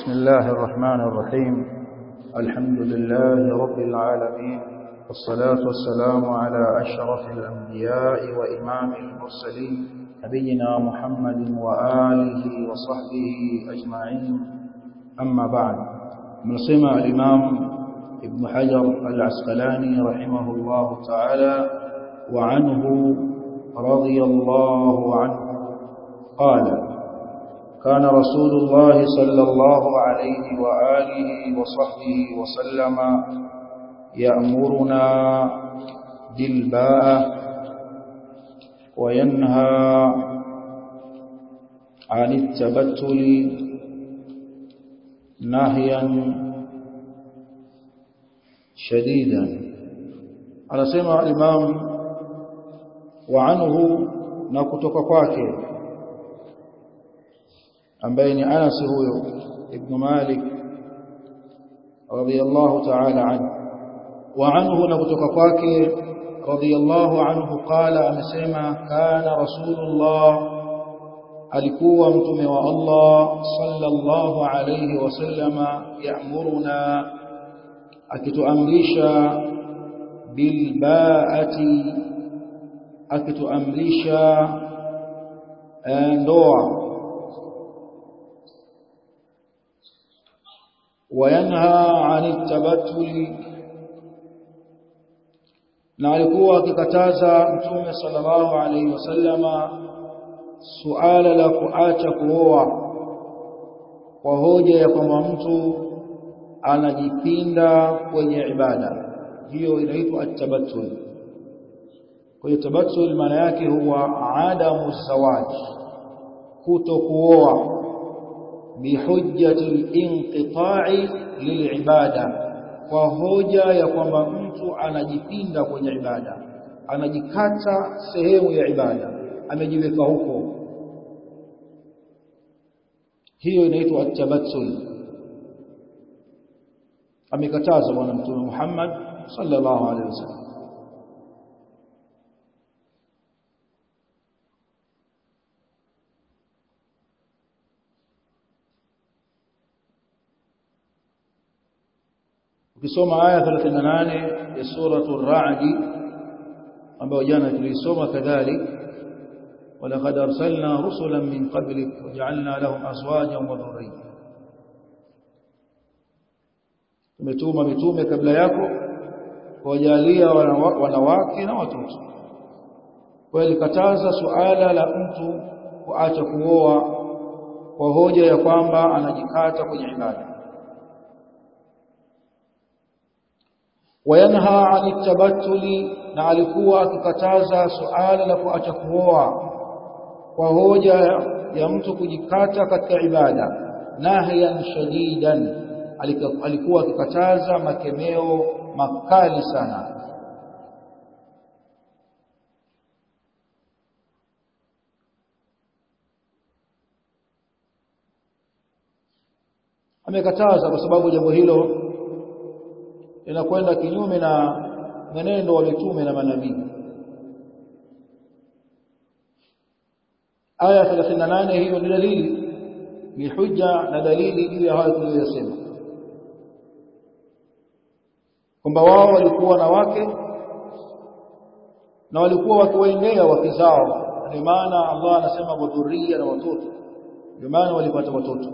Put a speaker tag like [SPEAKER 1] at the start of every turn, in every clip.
[SPEAKER 1] بسم الله الرحمن الرحيم الحمد لله رب العالمين والصلاة والسلام على أشرف الأنبياء وإمام المرسلين نبينا محمد وآله وصحبه أجمعين أما بعد من سمع الإمام ابن حجر العسقلاني رحمه الله تعالى وعنه رضي الله عنه قال كان رسول الله صلى الله عليه وآله وصحبه وسلم يأمرنا بالباء وينهى عن التبتل نهيا شديدا على سمع الإمام وعنه نكتك kwake ambaye ni Anas huyo ibn Malik radiyallahu ta'ala anhu wa anhu na kutoka kwake radiyallahu anhu qala amesema kana rasulullah alikuwa mtume wa Allah sallallahu alayhi wasallama ya'muruna akituamrisha bilbaati akituamrisha ndoa وينهى عن التبتل na alikuwa akikataza mtume sallallahu alaihi wasallama suala la kuacha kuoa kwa hoja ya kwamba mtu anajipinda kwenye ibada hiyo inaitwa at-tabattul kwa hiyo tabattul maana yake huwa adamu zawaj kuto kuoa bihujjati al-inqita'i lil'ibada kwa hoja ya kwamba mtu anajipinda kwenye ibada anajikata sehemu ya ibada amejiweka huko hiyo inaitwa at-tabattul amekataza bwana mtume Muhammad sallallahu alaihi wasallam ukisoma aya 38 ya suratu ar-ra'd ambayo jana tulisoma kadhalik walaqad arsalna rusulan min qablik waja'alna lahum azwajan wa dhurriyya tumetuma mitume kabla yako kuwajalia wanawake na watoto kwa ilikataza suala la mtu kuacha kuoa kwa hoja ya kwamba anajikata kwenye ibada wayanha ani tabattuli na alikuwa akikataza suala la kuacha kuoa kwa hoja ya mtu kujikata katika ibada nahyan shadidan alikuwa akikataza makemeo makali sana amekataza kwa sababu jambo hilo linakwenda kinyume na mwenendo wa mitume na manabii aya 38 hiyo ni dalili ni hujja na dalili juu ya hayo tuliyosema kwamba wao walikuwa na wake na walikuwa wakiwaendea wake zao ndio maana Allah anasema wadhuria na watoto ndio maana walipata watoto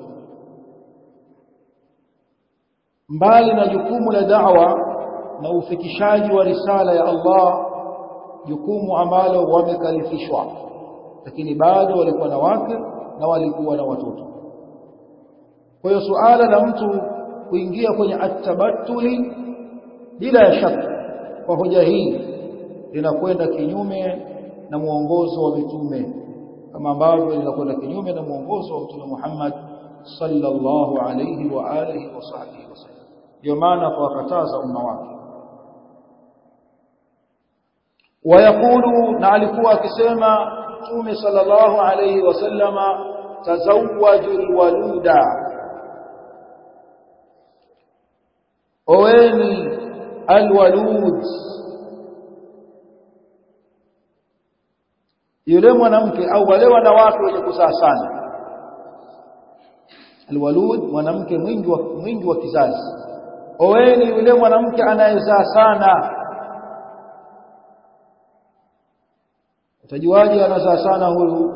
[SPEAKER 1] mbali na jukumu la da'wa na ufikishaji wa risala ya Allah jukumu ambalo wamekalifishwa lakini bado walikuwa na wake na walikuwa na watoto kwa hiyo suala la mtu kuingia kwenye at-tabattuli bila ya shaka kwa hoja hii linakwenda kinyume na muongozo wa mitume kama ambavyo linakwenda kinyume na muongozo wa mtume Muhammad sallallahu alayhi wa alihi wa sahbihi wasallam ndio maana tuwakataza umma wake wayakulu na alikuwa akisema mtume sallallahu alayhi wasallama tazawwajul waluda oweni alwalud yule mwanamke au wale wanawake wenye kuzaa sana alwalud mwanamke mwingi wa mwingi wa kizazi oweni yule mwanamke anayezaa sana utajuaje anazaa sana huyu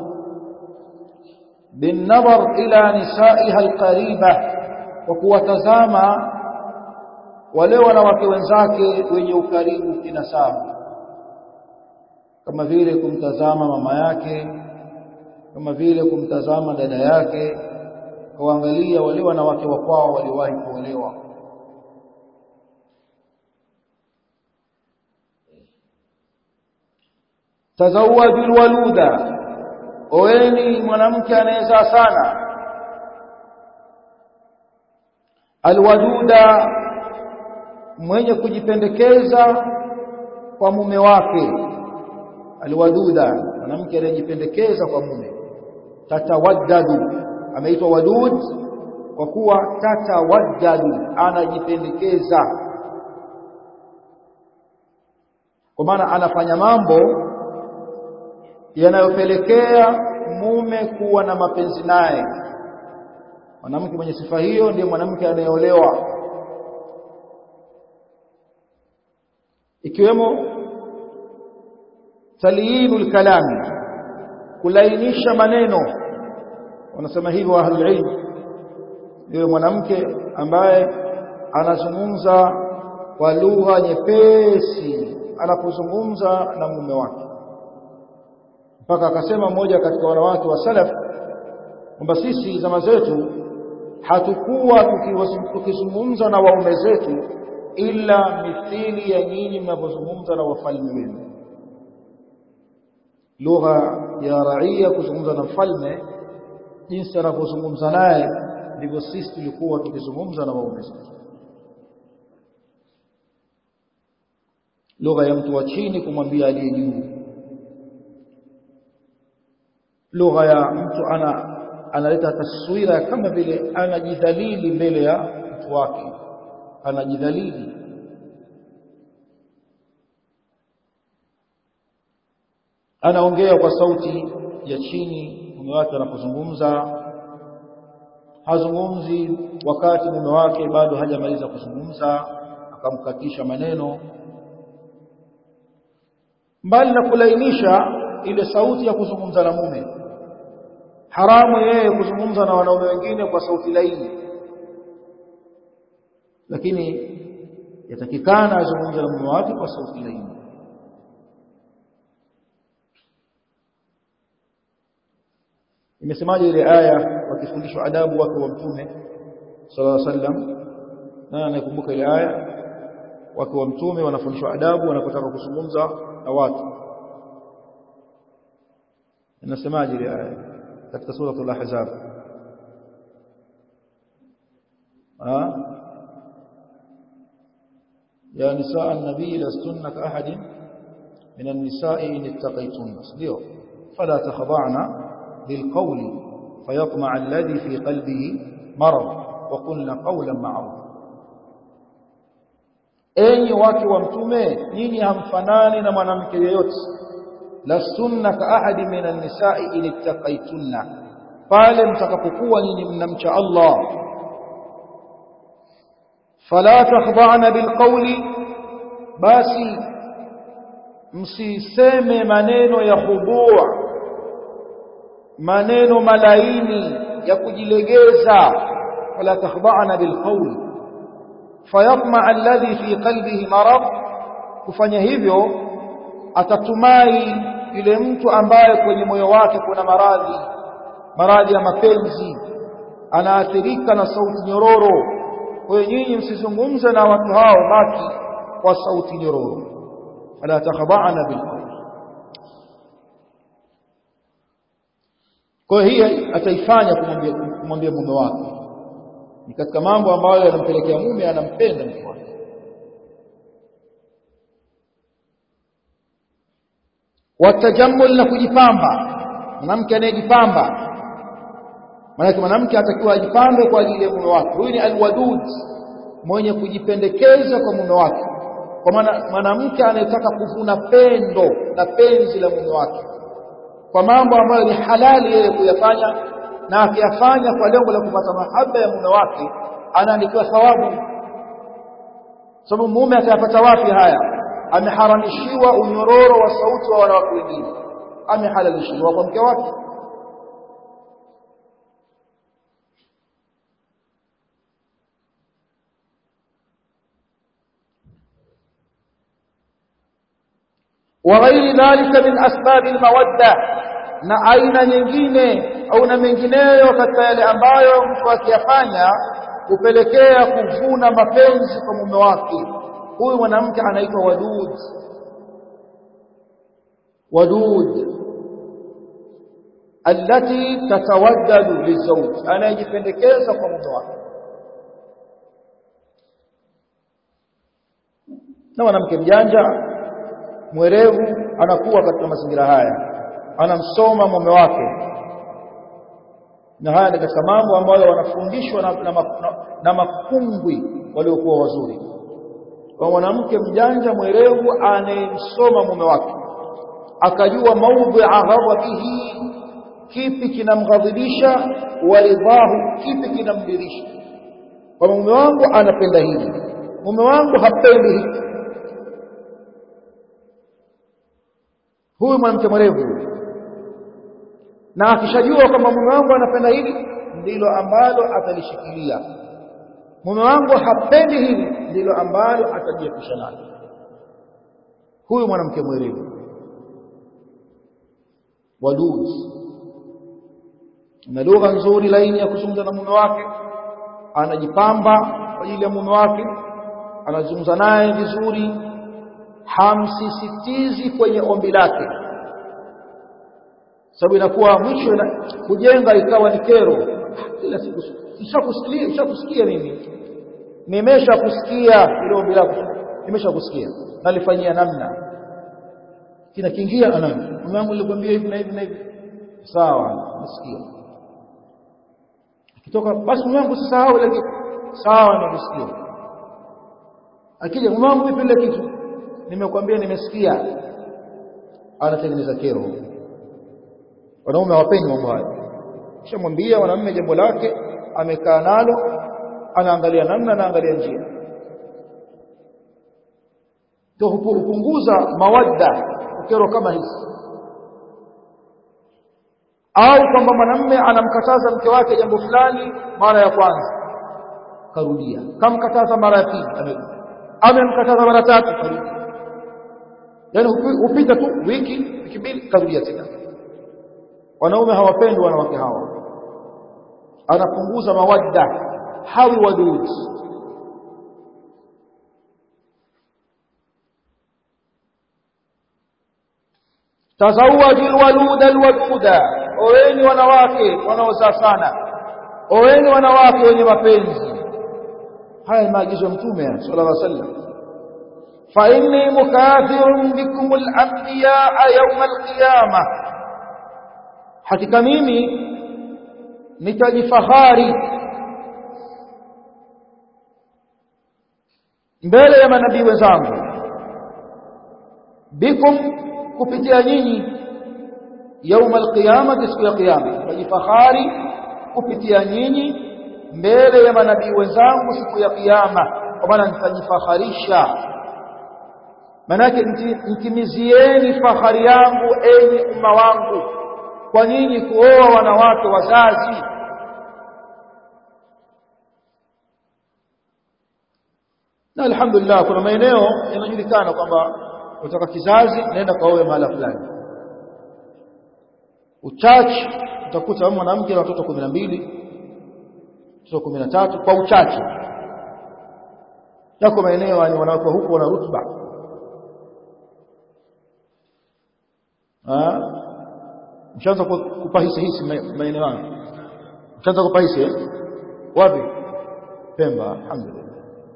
[SPEAKER 1] بالنظر إلى نسائها القريبة وكوatazama wale wanawake wenzake wenye ukaribu kinasaba kama vile kumtazama mama yake kama vile kumtazama dada yake kuangalia wale wanawake wa kwao waliwahi kuolewa tazawwaju alwaluda oeni mwanamke anayezaa sana alwaduda mwenye kujipendekeza kwa mume wake alwaduda mwanamke anayejipendekeza kwa mume tatawaddadu ameitwa wadud kwa kuwa tatawaddadu anajipendekeza kwa maana anafanya mambo yanayopelekea mume kuwa na mapenzi naye mwanamke mwenye sifa hiyo ndiye mwanamke anayeolewa ikiwemo talyinul kalam kulainisha maneno wanasema hivyo ahlul ilm yule mwanamke ambaye anazungumza kwa lugha nyepesi anapozungumza na mume wake mpaka akasema mmoja katika wanawake wa salaf kwamba sisi zama zetu hatukuwa tukizungumza na waume zetu ila mithili ya nyinyi mnavyozungumza na wafalme wenu lugha ya raia kuzungumza na mfalme jinsi anavyozungumza naye ndivyo sisi tulikuwa tukizungumza na waume zetu lugha ya mtu wa chini kumwambia aliye juu lugha ya mtu ana analeta taswira kama vile anajidhalili mbele ya mtu wake anajidhalili anaongea kwa sauti ya chini mume wake anapozungumza hazungumzi wakati mume wake bado hajamaliza kuzungumza akamkatisha maneno mbali na kulainisha ile sauti ya kuzungumza na mume haramu yeye kuzungumza na wanaume wengine kwa sauti laini lakini yatakikana azungumze na mume wake kwa sauti laini imesemaje ile aya wakifundishwa adabu wake wa mtume sallallahu alaihi wasallam na anakumbuka ile aya wake wa mtume wanafundishwa adabu wanapotaka kuzungumza na watu inasemaje ile aya katika sura al-ahzab ah ya nisaa an-nabii lastunna ka ahadin min an-nisa'i in ittaqaytunna ndio fala takhda'na بالقول فيطمع الذي في قلبه مرض وقلنا قولا معروفا enyi wake wa mtume nyinyi hamfanani na mwanamke yeyote la sunna ka ahadi min an-nisa'i in ittaqaytunna pale mtakapokuwa nyinyi mnamcha Allah fala takhda'na bilqawli basi msiseme maneno ya khudua maneno malaini ya kujilegeza wala takhda'na bilqawli fayatma alladhi fi qalbihi marad kufanya hivyo atatumai yule mtu ambaye kwenye moyo wake kuna maradhi maradhi ya mapenzi anaathirika na sauti nyororo kwa hiyo nyinyi msizungumze na watu hao baki kwa sauti nyororo fala takhda'na bilqawl kwa hiyo hii ataifanya kumwambia kumwambia mume wake ni katika mambo ambayo yanampelekea mume anampenda mke wake watajammul na kujipamba mwanamke anayejipamba maana mwanamke atakiwa ajipambe kwa ajili ya mume wake huyu ni alwadud mwenye kujipendekeza kwa mume wake kwa maana mwanamke anayetaka kuvuna pendo na penzi la mume wake kwa mambo ambayo ni halali yeye kuyafanya na akiyafanya kwa lengo la kupata mahaba ya mume wake anaandikiwa thawabu sababu mume atayapata wapi haya ameharamishiwa unyororo wa sauti wa wanawake wengine amehalalishiwa kwa mke wake وغير ذلك من أسباب المودة na aina nyingine au na mengineyo katika yale ambayo mtu akiyafanya kupelekea kuvuna mapenzi kwa mume wake huyu mwanamke anaitwa wadud wadud allati tatawaddadu lizawj anayejipendekeza kwa mume wake na mwanamke mjanja mwerevu anakuwa katika mazingira haya anamsoma mume wake na haya ni katika mambo ambayo wanafundishwa na, na, na, na makungwi waliokuwa wazuri kwa mwanamke mjanja mwerevu anayemsoma mume wake akajua maudhi'a ghadhabihi kipi kinamghadhibisha waridhahu kipi kinamdirisha kwa mume wangu anapenda hili mume wangu hapendi hili huyu mwanamke mwerevu na akishajua kwamba mume wangu anapenda hili ndilo ambalo atalishikilia mume wangu hapendi hili ndilo ambalo atajiepusha nalo huyu mwanamke mwerevu wadud na lugha nzuri laini ya kuzungumza na mume wake anajipamba kwa ajili ya mume wake anazungumza naye vizuri hamsisitizi kwenye ombi lake sababu inakuwa mwisho ina, kujenga ikawa ni kero kila siku nishakusikia nishakusikia mimi nimeshakusikia ile ombi lako nimeshakusikia nalifanyia namna kina kiingia anani mume wangu nilikwambia hivi na hivi na hivi sawa nasikia akitoka basi mume wangu sisahau ile kitu sawa nimesikia akija mume wangu vipi ile kitu nimekwambia nimesikia anatengeneza kero wanaume hawapendi mambo haya kisha mwambia mwanamume jambo lake amekaa nalo anaangalia namna anaangalia njia to hupunguza mawadda kero kama hizi au kwamba mwanamume anamkataza mke wake jambo fulani mara ya kwanza karudia kamkataza mara ya pili amemkataza mara tatu karudia yani hupita tu wiki wiki mbili karudia tena wanaume hawapendi wanawake hawa anapunguza mawadda hawi wadud tazawaju alwalud alwaduda oweni wanawake wanaozaa sana oweni wanawake wenye mapenzi haya ni maagizo ya mtume sallallahu alaihi wasallam fa inni mukathirun bikum al-anbiya yawm al-qiyamah hakika mimi nitajifahari mbele ya manabii wenzangu bikum kupitia nyinyi yauma alqiyama siku ya kiyama nitajifahari kupitia nyinyi mbele ya manabii wenzangu siku ya kiyama kwa maana nitajifaharisha manake ntimizieni fahari yangu enyi umma wangu kwa nyinyi kuoa wanawake wazazi na alhamdulillah kuna maeneo yanajulikana kwamba kutoka kizazi naenda kaoe mahala fulani uchache utakuta mwanamke na watoto 12 watoto 13 kwa uchache yako maeneo ni wanawake huko wana rutba ah mshaanza kupahisi hisi maeneo hayo mshaanza kupahisi eh? wapi Pemba alhamdulillah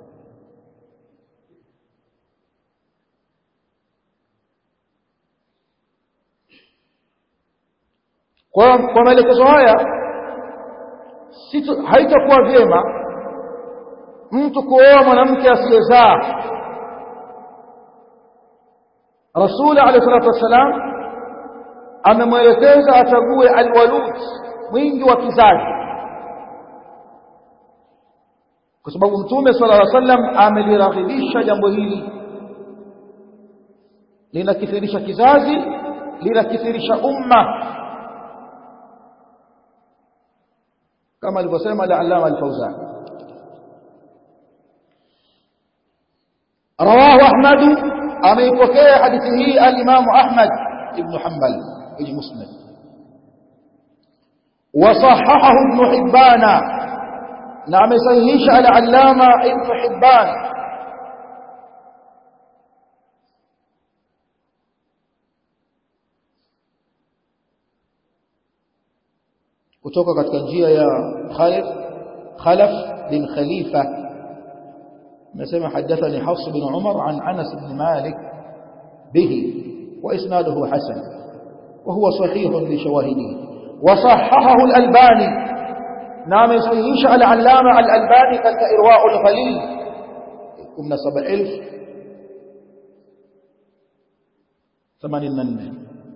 [SPEAKER 1] kwa kwa maelekezo haya haitakuwa vyema mtu kuoa mwanamke asiyezaa Rasul alayhi salatu wasalam amemwelekeza achague alwalud mwingi wa kizazi kwa sababu mtume sallallahu alaihi wasallam ameliraghibisha jambo hili linakithirisha kizazi linakithirisha umma kama alivyosema al-allama al-fawzan rawahu ahmad ameipokea hadithi hii al-imam ahmad ibn hanbal ibn musnad وصححه ابن حبان نعم صحيح العلامة ابن حبان kutoka katika njia ya Khalif Khalaf bin Khalifa nasema hadathani Hafs bin Umar an Anas bin Malik bihi wa isnaduhu hasan wa huwa sahih li shawahidihi wa sahahahu al-Albani na amesahihisha al-Allama al-Albani katika Irwa' al-Ghalil 17000 84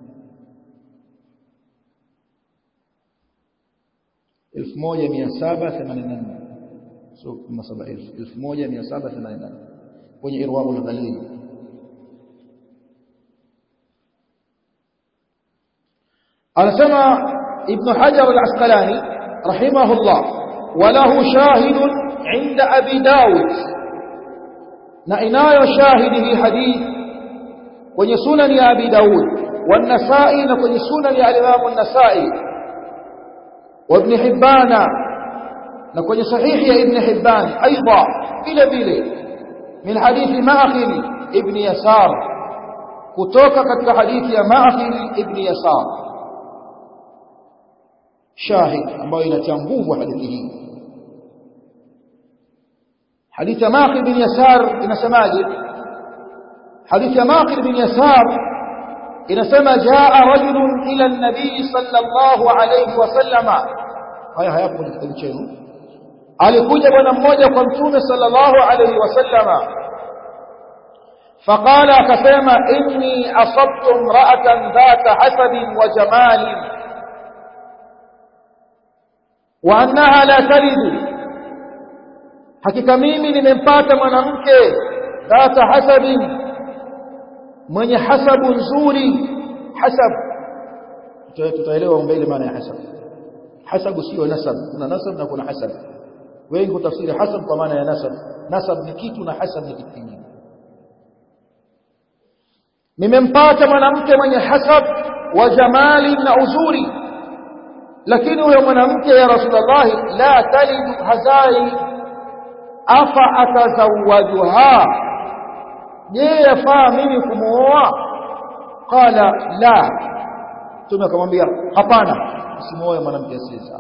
[SPEAKER 1] 1784 so kama 1784 kwenye irwaul ghalil anasema ibn hajar al-asqalani rahimahullah walahu shahidun inda abi daud na inayo shahidi hii hadith kwenye sunan ya abi daud والنسائي na kwenye sunan ya al-imam an-nasa'i وابن حبان نكون صحيح يا ابن حبان أيضا بلا بلا من حديث ماخر ابن يسار كتوك كتك حديث يا ماخر ابن يسار شاهد أما ينتنبوه حديثه حديث ماخر بن يسار إن سماجد حديث ماخر بن يسار inasema jaa rajulun ila nabii sallallahu alayhi wasallama haya hayapo kwenye kitabu chenu alikuja bwana mmoja kwa mtume sallallahu alayhi wasallama faqala akasema inni asabtu imra'atan dhata hasabin wa jamalin wa annaha la talidu hakika mimi nimempata mwanamke dhata hasabin mwenye hasabu nzuri hasab tutaelewa mbele maana ya hasab hasabu sio nasab kuna nasab na kuna hasab wengi hutafsiri hasab kwa maana ya nasab nasab ni kitu na hasab ni kitu kingine nimempata mwanamke mwenye hasab wa jamali na uzuri lakini huyo mwanamke ya rasulullah la talidu hazai afa atazawajuha je yafaa mimi kumuoa qala la tume akamwambia hapana usimuoe mwanamke asiyesaa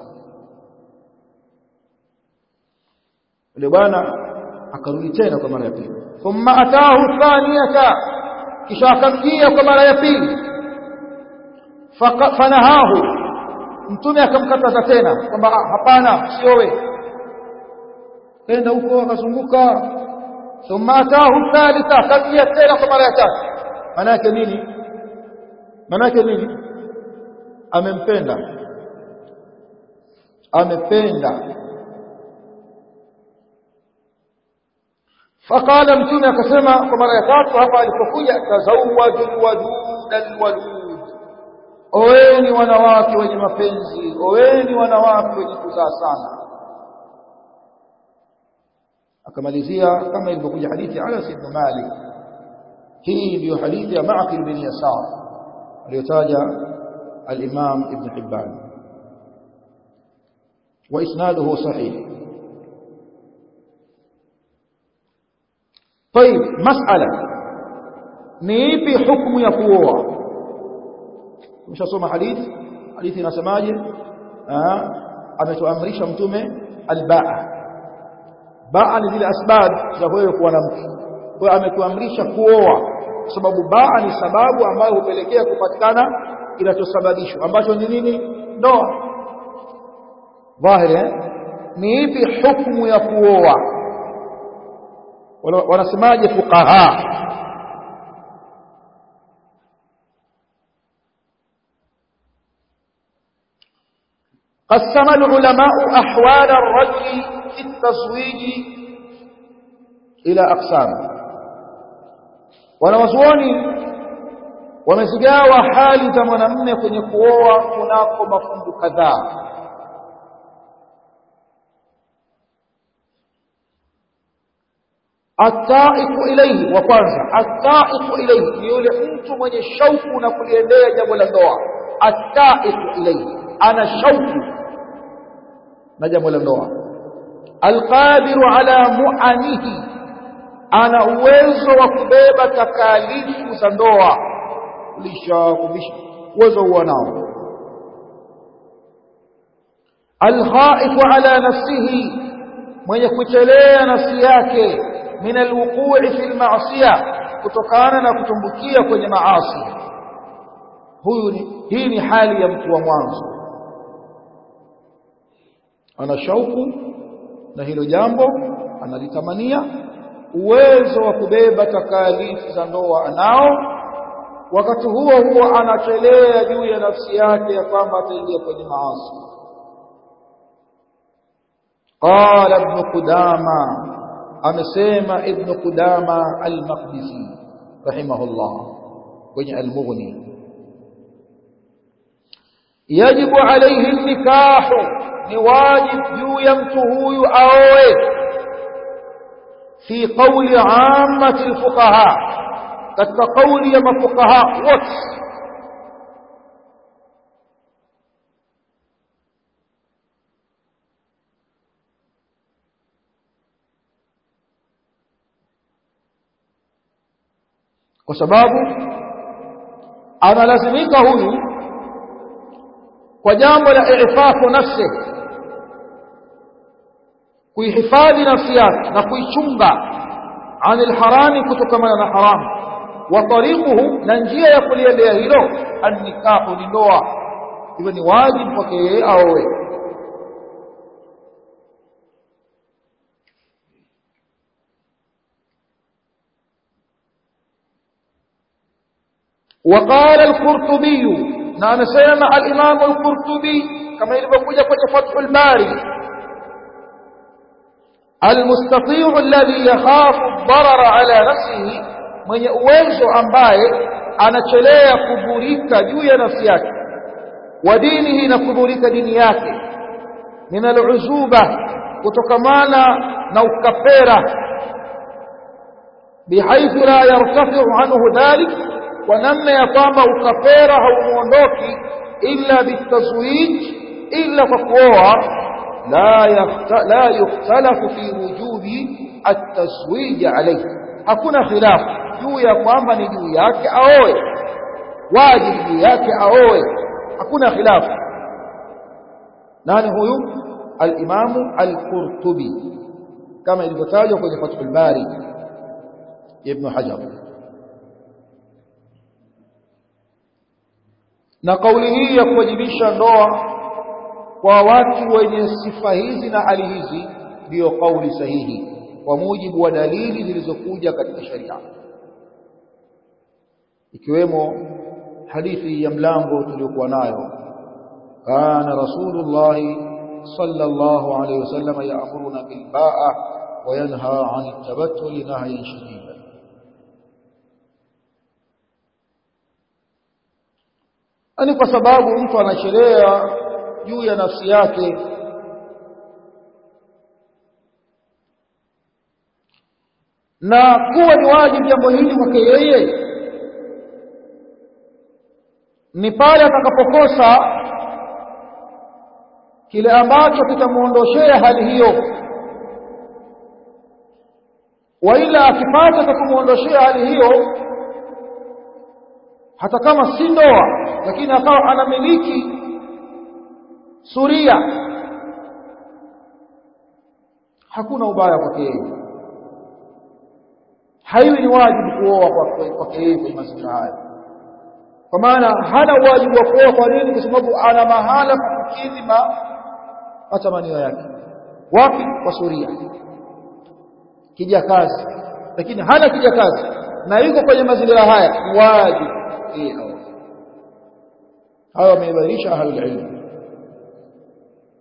[SPEAKER 1] yule bwana akarudi tena kwa mara ya pili thumma ataahu thaniyata kisha akamjia kwa mara ya pili fanahahu mtume akamkataza tena kwamba hapana usioe kenda huko akazunguka ثم اتاه الثالثه كبيت tena kwa mara ya tatu maana yake nini maana yake nini amempenda amependa faqala mtume akasema kwa mara ya tatu hapa alipokuja tazawwaju wadud alwalud oweni wanawake wenye mapenzi oweni wanawake wenye kuzaa sana akamalizia kama ilivyokuja hadithi Anas ibn Malik hii ndiyo hadithi ya Ma'qil bin Yasar aliyotaja al-Imam Ibn Hibban wa isnaduhu sahih طيب مسألة ni ipi hukumu ya kuoa tumeshasoma hadithi hadithi inasemaje ametuamrisha mtume albaa baa ni zile asbab za wewe kuwa na mke kwa ametuamrisha kuoa kwa sababu baa ni sababu ambayo hupelekea kupatikana kinachosababishwa ambacho ni nini ndoa dhahiri ni ipi hukumu ya kuoa wanasemaje fuqaha قسم العلماء أحوال الرجل في التزويج إلى أقسام wanawazuoni wamezigawa hali za mwanamume kwenye kuoa kunako mafungu kadhaa ataiku ilaihi wa kwanza ataiku ilaihi ni yule mtu mwenye shauku na kuliendea jambo la ndoa ataiku ilaihi ana shauku na jambo la ndoa alqadiru ala muanihi ana uwezo wa kubeba takalifu za ndoa kulisha kuvisha uwezo huwa nao alkhaifu ala nafsihi mwenye kuchelea nafsi yake min alwuqu'i fil ma'siyah kutokana na kutumbukia kwenye maasi huyu ni hii ni hali ya mtu wa mwanzo ana shauku na hilo jambo analitamania uwezo wa kubeba takalifu za ndoa anao wakati huo huo anachelea juu ya nafsi yake ya kwamba ataingia kwenye maasi qala ibn qudama amesema ibn qudama al-maqdisi rahimahullah kwenye al-mughni yajibu alayhi nikahu ni wajib juu ya mtu huyu aoe في قول عامة الفقهاء katika kauli ya mafukaha wote kwa sababu analazimika huyu kwa jambo la ifafu nafsi kuihifadhi nafsi yake na kuichunga anil harami kutokamana na haramu wa tariquhu na njia ya kuliendea hilo annikahu ni ndoa hivyo ni wajibu kwake yeye aowe وقال القرطبي نعم سيما الإمام القرطبي كما يلبقوا في فتح الباري المستطيع الذي يخاف الضرر على نفسه mwenye uwezo ambaye anachelea kudhurika juu ya nafsi yake wa dinihi na kudhurika dini yake min aluzuba kutokamana na ukapera bihaithu la yartafiu anhu dhalik kwa namna ya kwamba ukapera haumuondoki illa bitazwij illa kwa kuoa لا لا يختلف في وجوب التزويج عليه hakuna khilaf juu ya kwamba ni juu yake aoe wajibu juu yake aoe hakuna khilaf nani huyu al-Imam al-Qurtubi kama ilivyotajwa kwenye Fathul Bari Ibn Hajar na kauli hii ya kuwajibisha ndoa kwa watu wenye sifa hizi na hali hizi ndiyo kauli sahihi kwa mujibu wa dalili zilizokuja katika sharia ikiwemo hadithi ya mlango tuliokuwa nayo kana rasulullah sallallahu alayhi wasallam ya'muruna bil ba'a wa yanha 'anil tabattul nahyan shadidan ani kwa sababu mtu anachelea juu ya nafsi yake na kuwa ni wajibu jambo hili kwake yeye ni pale atakapokosa kile ambacho kitamuondoshea hali hiyo waila akipata cha kumuondoshea hali hiyo hata kama si ndoa lakini akawa anamiliki suria hakuna ubaya kwake yeye haiwi ni wajibu kuoa kwake yeye kwenye mazingira haya kwa maana hana wajibu wa kuoa kwa nini kwa sababu ana mahala pa kukidhi matamanio yake wapi kwa suria kijakazi lakini hana kijakazi na yuko kwenye mazingira haya wajibu yeye aoe hawa wameibarisha ahlul ilm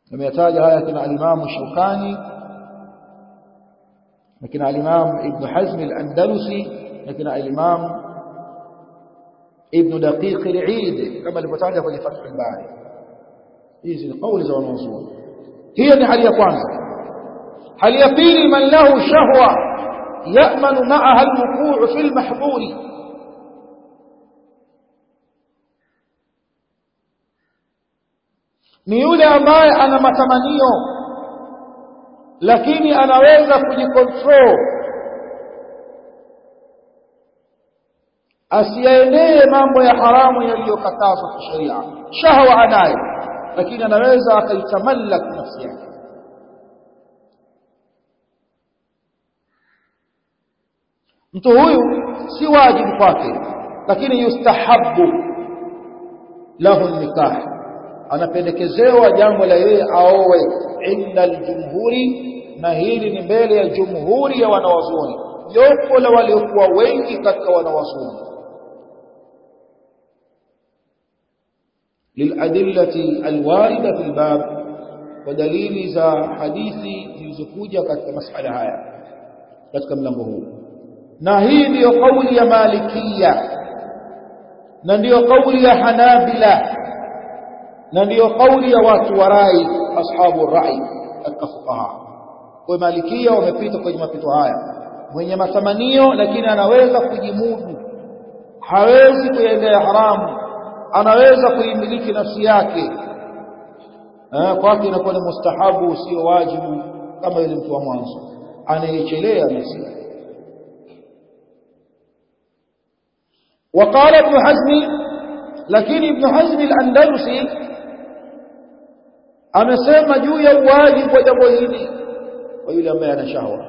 [SPEAKER 1] ameyataja haya kina al-Imam Shawkani na kina al-Imam Ibn Hazm al-Andalusi na kina al-Imam Ibn Daqiq al-Eid kama alivyotaja kwenye Fath al-Bari hizi ni kauli za wanazuoni hiyo ni hali ya kwanza hali ya pili man lahu shahwa ya'manu ma'aha al-wuqu' fi al-mahdhuri ni yule ambaye ana matamanio lakini anaweza kujikontrol asiyaendee mambo ya haramu yaliyokatazwa kisheria shahwa anayo lakini anaweza akaitamallak nafsi yake mtu huyu si wajibu kwake lakini yustahabu lahu nikah anapendekezewa jambo la yeye aowe inda aljumhuri na hili ni mbele ya jumhuri ya wanawazuoni jopo la waliokuwa wengi katika wanawazuoni liladillati alwarida fi albab kwa dalili za hadithi zilizokuja katika masala haya katika mlango huu na hii ndiyo kauli ya malikia na ndiyo kauli ya hanabila na ndiyo kauli ya watu wa rai ashabu rai katika fuqaha kwa malikia wamepita kwenye mapito haya mwenye matamanio lakini anaweza kujimudu hawezi kuendea haramu anaweza kuimiliki nafsi yake kwake inakuwa ni mustahabu sio wajibu kama yule mtu wa mwanzo anayechelea nafsi yake وقال ابن حزم لكن ابن حزم الأندلسي amesema juu ya uwajibu wa jambo hili kwa yule ambaye ana shahwa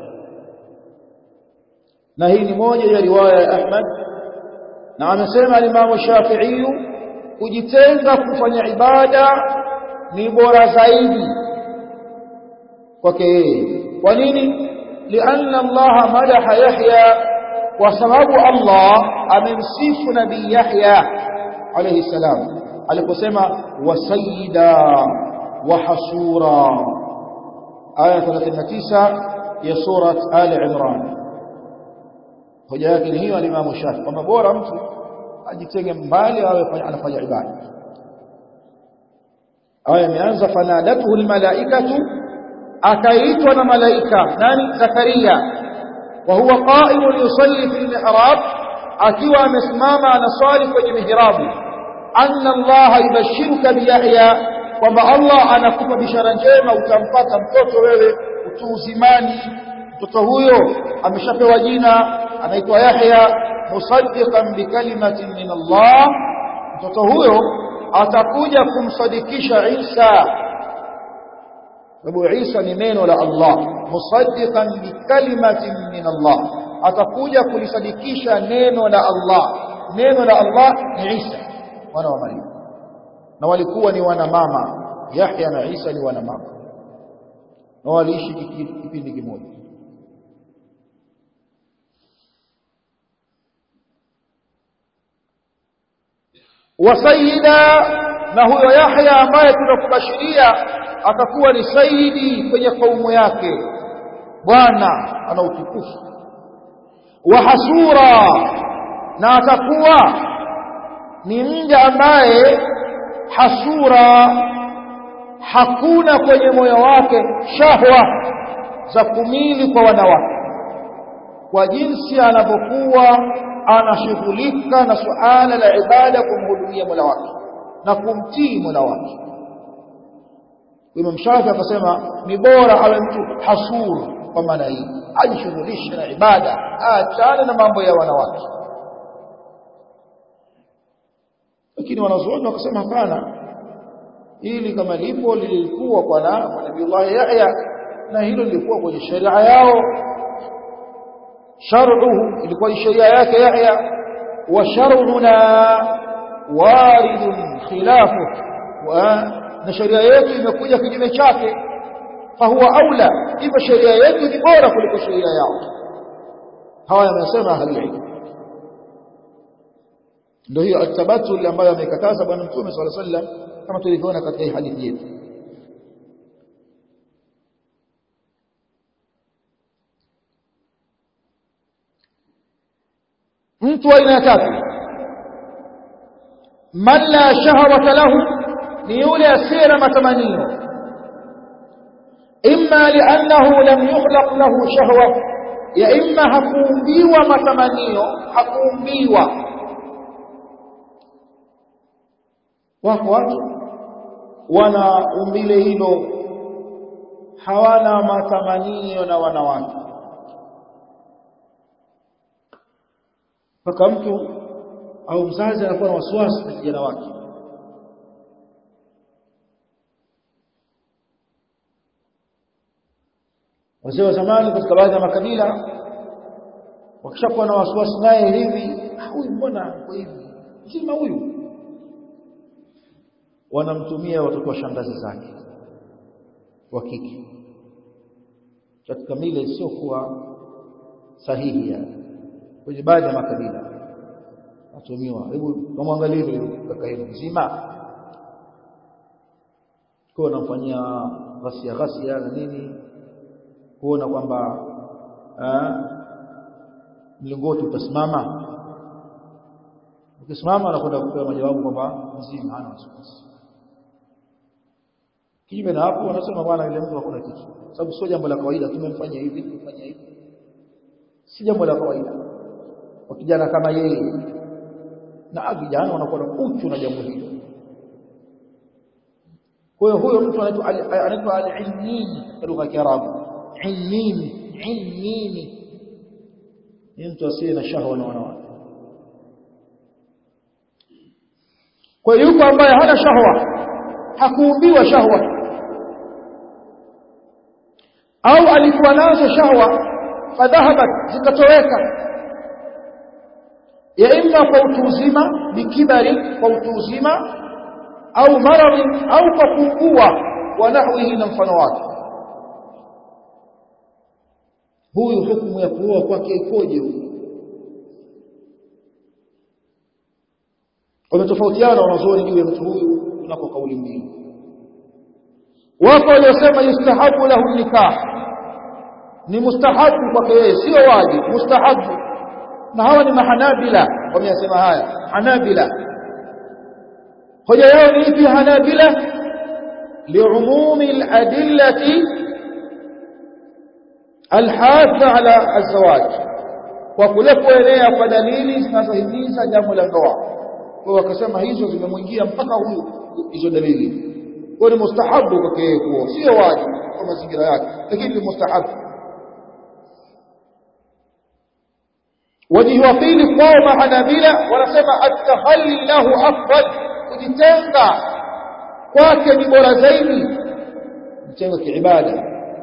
[SPEAKER 1] na hii ni moja ya riwaya ya Ahmad na amesema Imam Shafi'i kujitenga kufanya ibada ni bora zaidi kwake yeye kwa nini lianna Allah madaha Yahya kwa sababu Allah amemsifu nabii Yahya alayhi salam aliposema wasayida وحصورا آية 39 ya surat Ali Imran hoja yake ni hiyo alimamu Shafi kwamba bora mtu ajitenge mbali awe anafanya ibada aya imeanza fanadatuhu almalaikatu akaitwa na malaika nani Zakaria wa huwa qa'imun yusalli fil mihrab akiwa amesimama anaswali kwenye mihrabu anna Allah yubashiruka bi Yahya kwamba Allah anakupa bishara njema utampata mtoto wewe utu uzimani mtoto huyo ameshapewa jina anaitwa Yahya musaddiqan bikalimatin min Allah mtoto huyo atakuja kumsadikisha Isa sababu Isa ni neno la Allah musaddiqan bikalimatin min Allah atakuja kulisadikisha neno la Allah neno la Allah ni Isa mwana wa Maryam na walikuwa ni wana mama Yahya na Isa ni wana mama na waliishi kipindi kimoja wasayida na huyo Yahya ambaye tunakubashiria atakuwa ni saidi kwenye kaumu yake bwana ana utukufu wa hasura na atakuwa ni mja ambaye hasura hakuna kwenye moyo wake shahwa za kumili kwa wanawake kwa jinsi anavyokuwa anashughulika na suala la ibada kumhudumia Mola wake na kumtii Mola wake Imam Shafi akasema ni bora awe mtu hasur kwa maana hii ajishughulishe na ibada aachane na mambo ya wanawake lakini wanazuoni wakasema hapana ili kama lipo lilikuwa kwa na Nabii Yahya na hilo lilikuwa kwenye sheria yao shar'uhu ilikuwa sheria yake Yahya wa shar'una waridun khilafu wa na sheria yetu imekuja kinyume chake fahuwa aula hivyo sheria yetu ni bora kuliko sheria yao hawa yamesema ahli ndio hiyo atabatul ambayo amekataza bwana mtume swalla sallam kama tulivyoona katika hii hadithi yetu mtu aina ya tatu man la shahawata lahu ni yule asiye na matamanio imma li'annahu lam yukhlaq lahu shahwa ya imma hakuumbiwa matamanio hakuumbiwa wako watu wana umbile hilo hawana matamanio na wanawake mpaka mtu au mzazi anakuwa na wasiwasi na kijana wake wazee wa zamani katika baadhi ya makabila wakishakuwa na wasiwasi naye hivi huyu mbona kwa hivi mzima huyu wanamtumia watoto wa shangazi zake wa kike katika mila isiyokuwa sahihi ya kwenye baadhi ya makabila atumiwa hebu kamwangalie vile kaka yenu mzima kwa wanamfanyia ghasia ghasia na nini kuona kwamba mlingoti utasimama ukisimama anakwenda kupewa majawabu kwamba mzima hana wasiwasi kinyume na hapo wanasema bwana ile mtu hakuna kitu sababu sio jambo la kawaida tumemfanyia hivi tumemfanyia hivi si jambo la kawaida kwa kijana kama yeye na vijana wanakuwa na uchu na jambo hilo kwa hiyo huyo mtu anaitwa anaitwa al-ilmini katika lugha ya Kiarabu ilmini ilmini ni mtu asiye na shahwa na wanawake kwa hiyo yuko ambaye hana shahwa hakuumbiwa shahwa au alikuwa nazo shahwa fadhahabat zikatoweka ya imma kwa utu uzima bikibari kwa utu uzima au maradhi au kwa kuugua wa nahwihi na mfano wake huyu hukumu ya kuoa kwake ikoje huyu wametofautiana wanazuoni juu ya mtu huyu kunako kauli mbili wako waliosema yustahabu lahu nikah ni mustahabu kwake yeye sio wajibu mustahabu na hawa ni mahanabila wameyasema haya hanabila hoja yao ni ipi hanabila liumumi aladillati alhadha ala azwaj kwa kule kuenea kwa dalili zinazohimiza jambo la ndoa kwa wakasema hizo zimemwingia mpaka huyu hizo dalili kwa ni mustahabu kwake yeye kuoa sio wajibu kwa mazingira yake lakini ni mustahabu wajihi wa pili kwao mahanabila wanasema at-takhalli lahu afdal kujitenga kwake ni bora zaidi kujitenga kiibada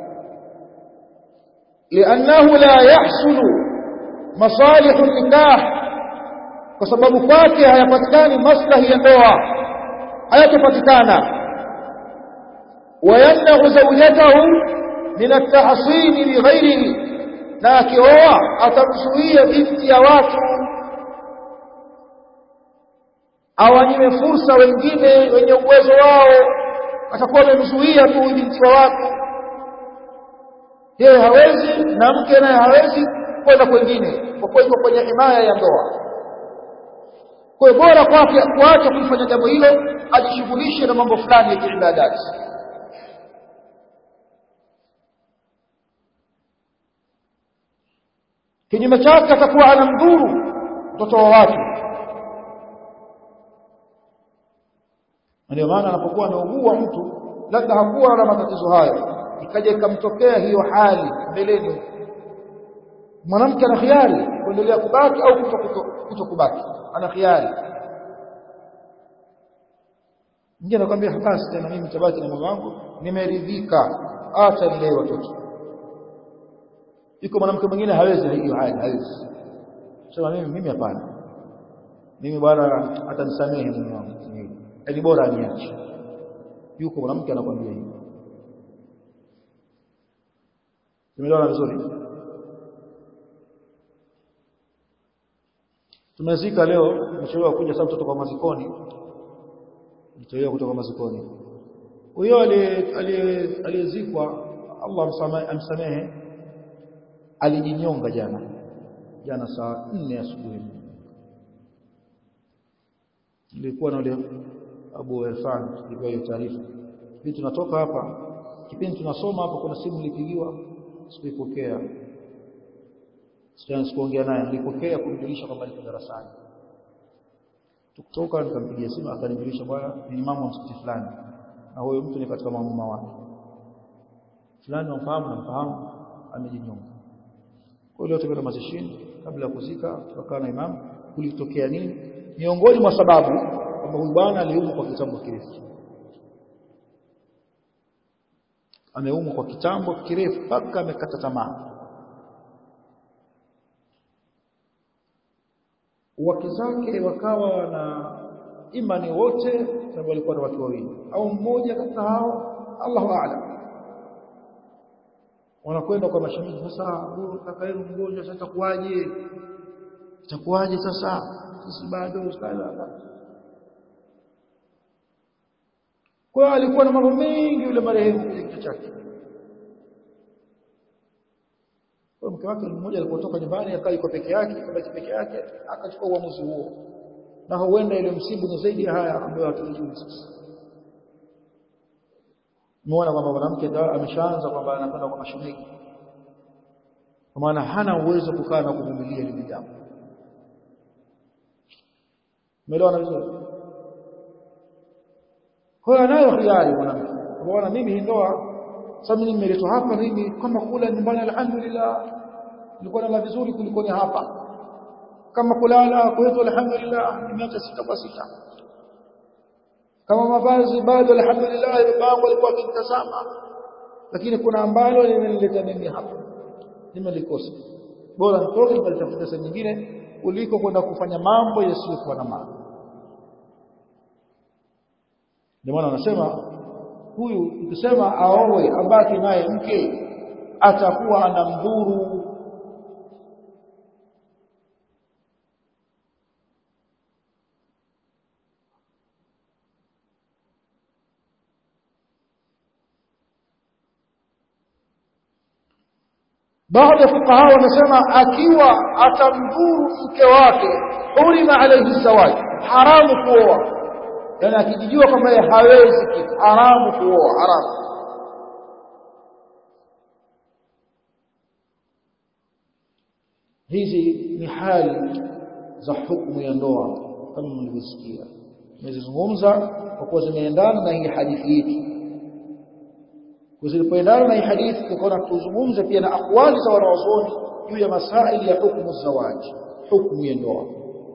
[SPEAKER 1] لأنه لا يحصل مصالح النكاح kwa sababu kwake hayapatikani maslahi ya ndoa hayatopatikana wayamnau zawjatahu min at-tahsin li ghayrihi na akioa atamzuia binti ya watu awanyime fursa wengine wenye uwezo wao atakuwa amemzuia tu binti wa watu yeye hawezi na mke naye hawezi kwenda kwingine kwa kuwa iko kwenye himaya ya ndoa kwa hiyo bora kwake kuacha kulifanya jambo hilo ajishughulishe na mambo fulani ya kiibadati kinyume chake atakuwa anamdhuru mtoto wa watu ndio maana anapokuwa ameugua mtu labda hakuwa na matatizo hayo ikaja ikamtokea hiyo hali mbeleni mwanamke ana khiari kuendelea kubaki au kuto kubaki ana khiari mwingine anakuambia basi tena mimi nitabaki na mume wangu nimeridhika acha nilee watoto yuko mwanamke mwingine hawezi hiyo hali hawezi sema mimi mimi hapana mimi bwana atanisamehe mume wangu ni bora aniache yuko mwanamke anakuambia hivyo tumeelewana vizuri tumezika leo tumechelewa kuja sababu mtoto kwa mazikoni mtoto kutoka mazikoni huyo aliyezikwa Allah amsamehe alijinyonga jana jana saa 4 asubuhi nilikuwa na yule Abu Irfan tulipewa hiyo taarifa hivi tunatoka hapa kipindi tunasoma hapa kuna simu nilipigiwa sikuipokea sijana sikuongea naye nilipokea kumjulisha kwamba niko darasani tukutoka nikampigia simu akanijulisha bwana ni imamu wa msikiti fulani na huyo mtu ni katika maamuma wake fulani namfahamu namfahamu amejinyonga kwa hiyo tukaenda mazishini kabla ya kuzika tukakaa na imamu kulitokea nini miongoni mwa sababu kwamba huyu bwana aliumwa kwa kitambo kirefu ameumwa kwa kitambo kirefu mpaka amekata tamaa wake zake wakawa na imani wote sababu walikuwa na watu wawili au mmoja katika hao Allahu a'lam wanakwenda kwa mashemeji sasa huyu kaka yenu mgonjwa sasa itakuwaje itakuwaje sasa sisi bado ustala kwa alikuwa na mambo mengi yule marehemu kwenye kichwa chake kwa mke wake mmoja alipotoka nyumbani akawa yuko peke yake kabaki peke yake akachukua uamuzi huo na huenda ile msibu ni zaidi ya haya ambayo hatujui sasa muona kwamba mwanamke ameshaanza kwamba anakwenda kwa mashemeji kwa maana hana uwezo kukaa na kuvumilia lile jambo umeelewana vizuri kwa hiyo anayo hiari mwanamke unaona mimi hii ndoa sasa mimi nimeletwa hapa mimi kama kula nyumbani alhamdulillah nilikuwa nala vizuri kuliko ni hapa kama kulala kwetu alhamdulillah nimeacha sita kwa sita kama mavazi bado alhamdulillah babangu alikuwa akinitazama lakini kuna ambalo limenileta mimi hapa nimelikosa bora nitoke nikatafuta sehemu nyingine kuliko kwenda kufanya mambo yasiyokuwa na maana ndio maana wanasema huyu ukisema aowe abaki naye mke atakuwa anamdhuru baadhi ya fuqaha wanasema akiwa atamdhuru mke wake hurima alayhi zawaj haramu kuoa yani akijijua kwamba yeye hawezi kitu haramu kuoa haramu hizi ni hali za hukumu ya ndoa kama mlivyosikia nimezizungumza kwa kuwa zimeendana na hii hadithi yetu zilipoendana na hii hadithi tukaona tuzungumze pia na akwali za wanawazuoni juu ya masaili ya hukumu zawaji hukumu ya ndoa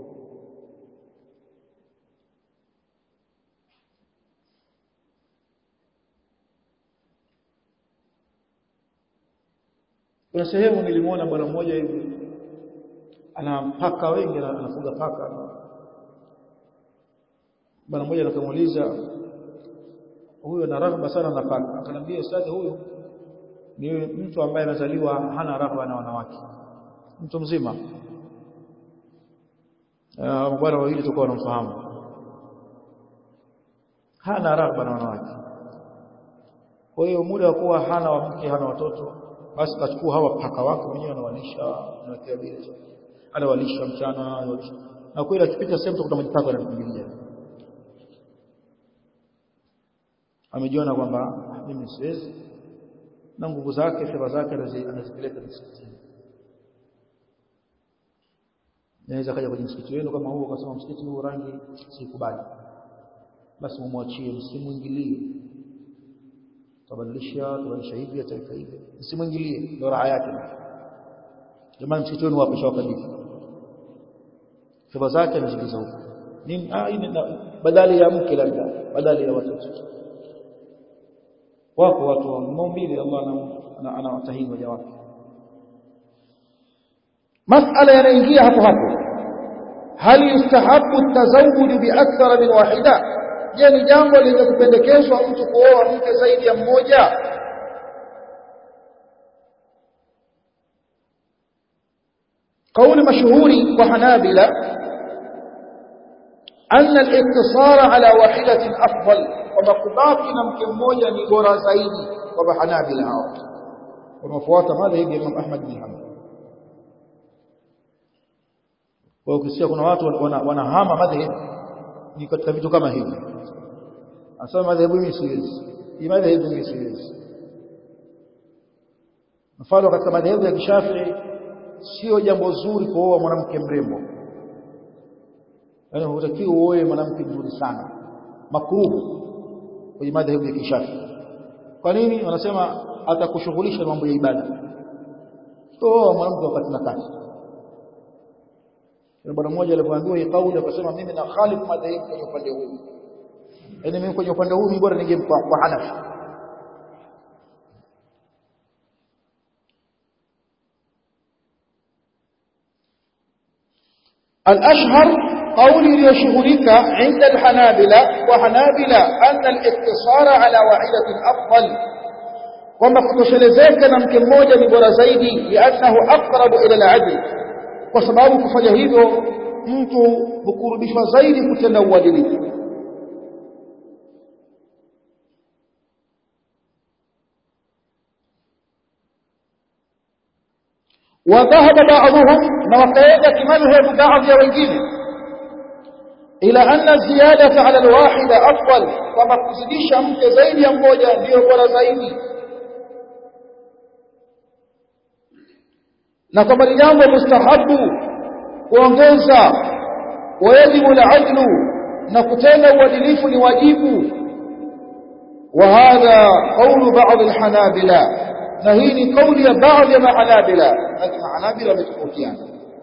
[SPEAKER 1] kuna sehemu nilimwona bwana mmoja hivi ana paka wengi anafuga paka bwana mmoja akamuuliza huyo ana raghba sana na paka akanambia ustadhi huyo ni mtu ambaye amezaliwa hana raghba na wanawake mtu mzima ah bwana wawili tukao wanamfahamu hana raghba na wanawake kwa hiyo muda wa kuwa hana wamke hana watoto basi kachukua hawa paka wake mwenyewe anawalisha anawekea bila anawalisha mchana anawalisha na kweli akipita sehemu tukuta majipaka yanakimbilia amejiona kwamba mimi siwezi na nguvu zake fedha zake anazipeleka msikitini naweza kaja kwenye msikiti wenu kama huo akasema msikiti huu rangi sikubali basi mumwachie msimuingilie tabadilisha tabadilisha hivi ataweka hivi msimuingilie ndio raha yake jamani msikiti wenu wapo shawakabidhi fedha zake anazigiza huko nini ah hii badali ya mke labda badali ya watoto wako watu wa maumbile Allah anawatahini waja wake masala yanaingia hapo hapo hal yustahabu tazawuj bi akthara min wahida je ni jambo lenye kupendekezwa mtu kuoa mke zaidi ya mmoja قول مشهور وحنابلة أن الاقتصار على واحدة أفضل ومقباك نمك موجة نبورا زيدي وبحنابلة هاو ومفوات ماذا يبي إمام أحمد بن حنبل وكسيا kuna watu wanahama madhhabi ni katika vitu kama hivi anasema madhehebu mimi siwezi hii madhehebu mimi siwezi mfano katika madhehebu ya kishafii sio jambo zuri kuoa mwanamke mrembo yaani hutakiwi uoe mwanamke mzuri sana makruhu kwenye madhehebu ya kishafii kwa nini wanasema atakushughulisha mambo ya ibada oa mwanamke wakati na kazi bwana mmoja alipoambiwa hii kauli akasema mimi na khalifu madhehebu kwenye upande huu yaani mimi kwenye upande huu mimi bora ningempa kwa Hanafi الأشهر قولي ليشغلك عند الحنابلة وحنابلة أن الاقتصار على واحدة أفضل kwamba kutoshelezeka na mke mmoja ni bora zaidi liannahu aqrabu ila al-adl kwa sababu kufanya hivyo mtu hukurubishwa zaidi kutenda uadilifu وذهب بعضهم وقيد كمذهب بعض wengine ila anna ziyadata ala alwahida afdal kama kuzidisha mke zaidi ya mmoja ndio bora zaidi na kama ni jambo mustahabu kuongeza wajibu al-adlu na kutenda uadilifu ni wajibu wa hadha qawlu ba'd al-hanabila na hii ni kauli ya baadhi ya mahanabila lakini mahanabila wametofautiana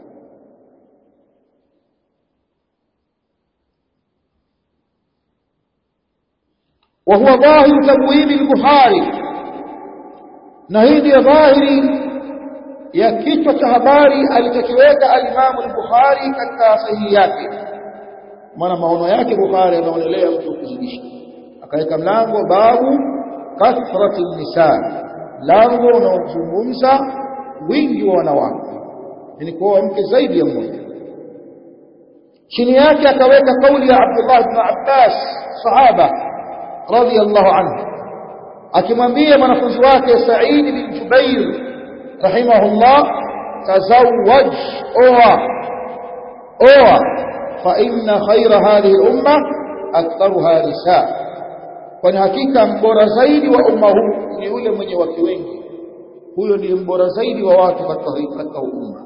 [SPEAKER 1] وهو ظاهر تبويب البخاري na hii ndiyo dhahiri ya kichwa cha habari alichokiweka alimamu al-Bukhari katika sahihi yake maana maono yake Bukhari anaonelea mtu kuzidisha akaweka mlango babu kathrati nisa mlango unaozungumza wingi wa wanawake yani kuoa mke zaidi ya mmoja chini yake akaweka kauli ya Abdullah ibn Abbas sahaba radiyallahu anhu akimwambia mwanafunzi wake Sa'id bin Jubair rahimahullah tazawwaj oa oa fa inna khayra hadhihi al-umma aktharuha nisa kwani hakika mbora zaidi wa umma huu ni yule mwenye wake wengi huyo ndiye mbora zaidi wa watu katika katika umma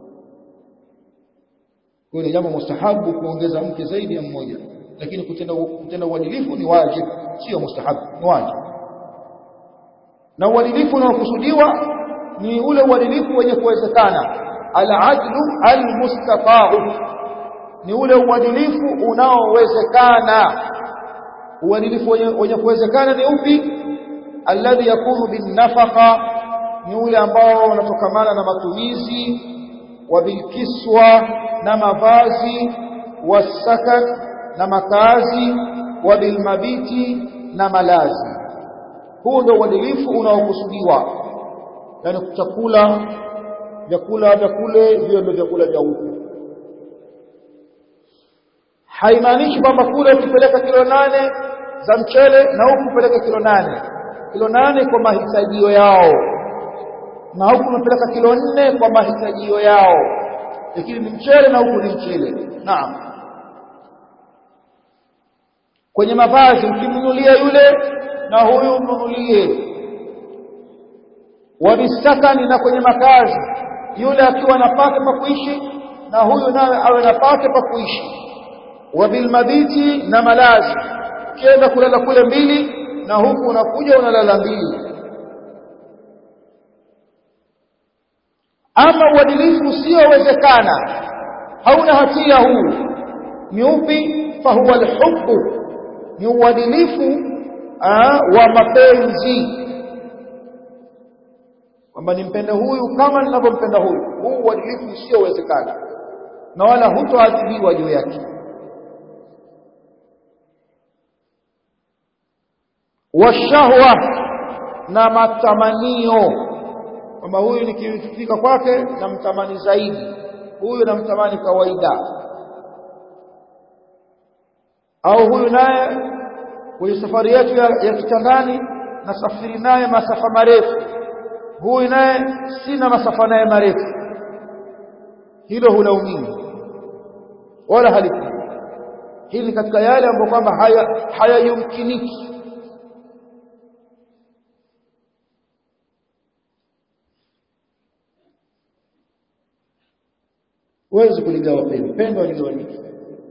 [SPEAKER 1] kwa ni jambo mustahabu kuongeza mke zaidi ya mmoja lakini kutenda kutenda uadilifu ni wajibu sio mustahabu ni wajibu na uadilifu unaokusudiwa ni ule uadilifu wenye kuwezekana al-adlu al-mustata'u ni ule uadilifu unaowezekana uadilifu wenye kuwezekana ni upi alladhi yakunu binnafaqa ni ule ambao unatokamana na matumizi wa bilkiswa na mavazi wasakan na makazi wa bilmabiti na malazi huu ndio uadilifu unaokusudiwa yani chakula vyakula vya kule vio ndio vyakula vya huku haimaanishi kwamba kule ukipeleka kilo nane za mchele na huku upeleke kilo nane kilo nane kwa mahitajio yao na huku unapeleka kilo nne kwa mahitajio yao lakini ni mchele na huku ni mchele naam kwenye mavazi ukimnunulia yule na huyu mnunulie wabisakani na kwenye makazi yule akiwa na pake pa kuishi na huyu nawe awe na pake pa kuishi wabilmabiti na malazi ukienda kulala kule mbili na huku unakuja unalala mbili ama uadilifu usiowezekana hauna hatia huu ni upi fahuwa alhubbu ni uadilifu wa mapenzi kwamba nimpende huyu kama ninavyompenda huyu huu uadilifu usiowezekana na wala hutoadhibiwa juu yake washahwa na matamanio kwamba huyu nikifika kwake namtamani zaidi huyu namtamani kawaida au huyu naye kwenye safari yetu ya, ya kitandani nasafiri naye masafa marefu huyu naye sina masafa naye marefu hilo hulaumiwi wala halipo hili katika yale ambayo kwamba haya hayayumkiniki huwezi kuligawa pendo pendo haligawanyiki